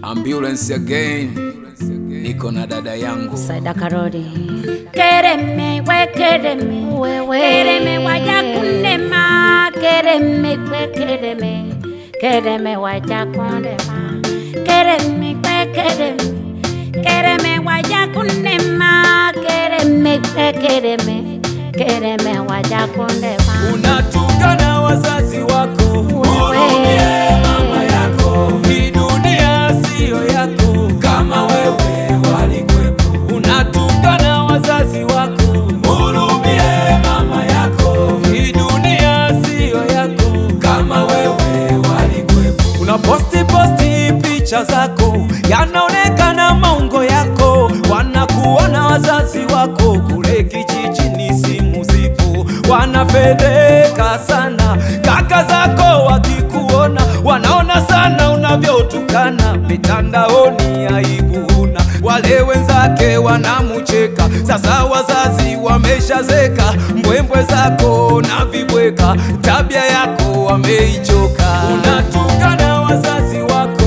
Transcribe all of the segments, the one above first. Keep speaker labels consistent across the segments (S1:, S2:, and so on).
S1: Ambulance again, niko na dada yangu
S2: Saida Karori
S3: Kereme we kereme
S2: wewe
S3: kereme waja kunema
S2: kereme kwe kereme kereme waja kundema
S3: kereme we kereme kereme waja kunema
S2: kereme kwe kereme kereme waja kundema
S1: unatukana wazazi wako
S2: Wewe.
S1: mama yako hii dunia siyo yako kama wewe walikwepo unatukana wazazi wako hurumie mama yako hii dunia siyo yako kama wewe walikwepo unaposti posti picha zako yanaonekana maungo yako wanakuona wazazi wako kule kijijini simu zipo wanafedheka sana kaka zako wakikuona wanaona sana unavyotukana mitandaoni aibuna wale wenzake wanamucheka sasa wazazi wameshazeka mbwembwe zako na vibweka tabia yako wameichoka unatukana wazazi wako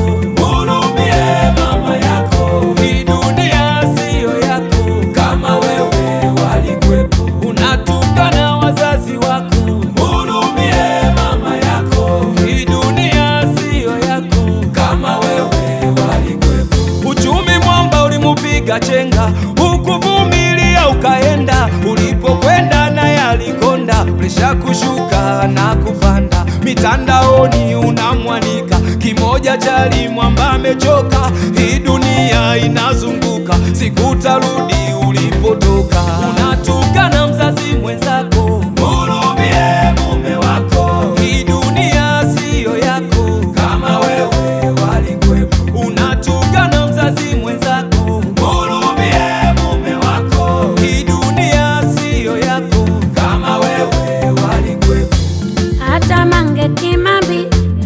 S1: hurumie mama yako hii dunia siyo yako kama wewe walikwepo unatukana wazazi wako hurumie mama yako hii dunia siyo yako kama wewe walikwepo uchumi mwamba ulimupiga chenga ukuvumilia ukaenda ulipokwenda naye alikonda presha kushuka na kupanda mitandaoni unamwanika kimoja chali mwamba amechoka hii dunia inazunguka sikutarudi ulipotoka unatukana mzazi mwenzako hurumie mume wako hii dunia siyo yako kama wewe walikwepo unatukana mzazi mwenzako hurumie mume wako hii dunia siyo yako kama wewe walikwepo
S2: hata mange kimambi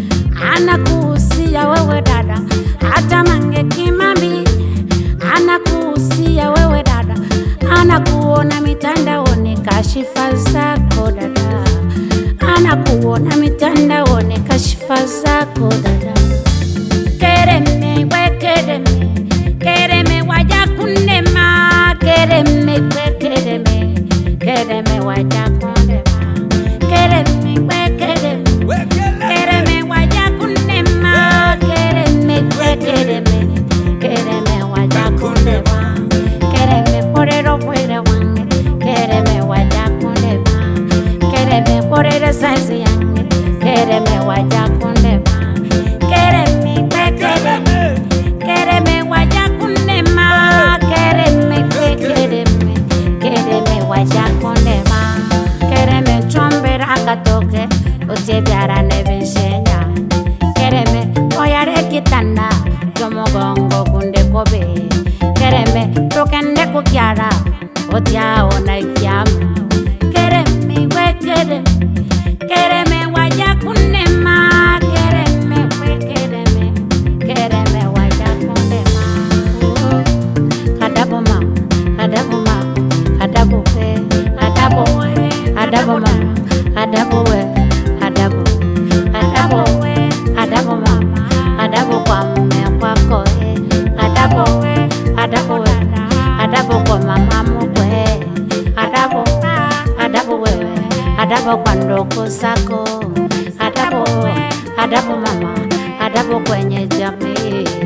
S2: anakuhusia wewe dada hata mange kimambi anakuhusia wewe dada anakuona mitandaoni kashifa zako dada anakuona mitandaoni kashifa zako dada
S3: kereme we kereme kereme waja kunema
S2: kereme kwe kereme kereme waja kundema kereme kwe kereme
S3: kereme waja kunema
S2: kereme kwe kereme kereme waja kundema kereme porero fuera wange kereme waja kundema kereme porero saizi yange kereme waja kundema
S3: kereme we kereme kereme waja kunema
S2: kereme kwe kereme kereme waja kundema kereme chombera akatoke utebyarane bishenya kereme oyare kitanda kyomugongo kunde kobe kereme tokende kukyara otyaona ikyamu kereme we kereme kereme waja kunema kereme we kereme kereme waja kunema kadabu mama kadabu mama kadabu we kadabu we kadabu mama kadabu we kadabu kadabu we kadabu mama kadabu kwa mume wako eh kadabu we kadabu we kadabu kwa mama mkwe kadabu kadabu wewe kadabu kwa ndugu zako kadabu kadabu mama kadabu kwenye jamii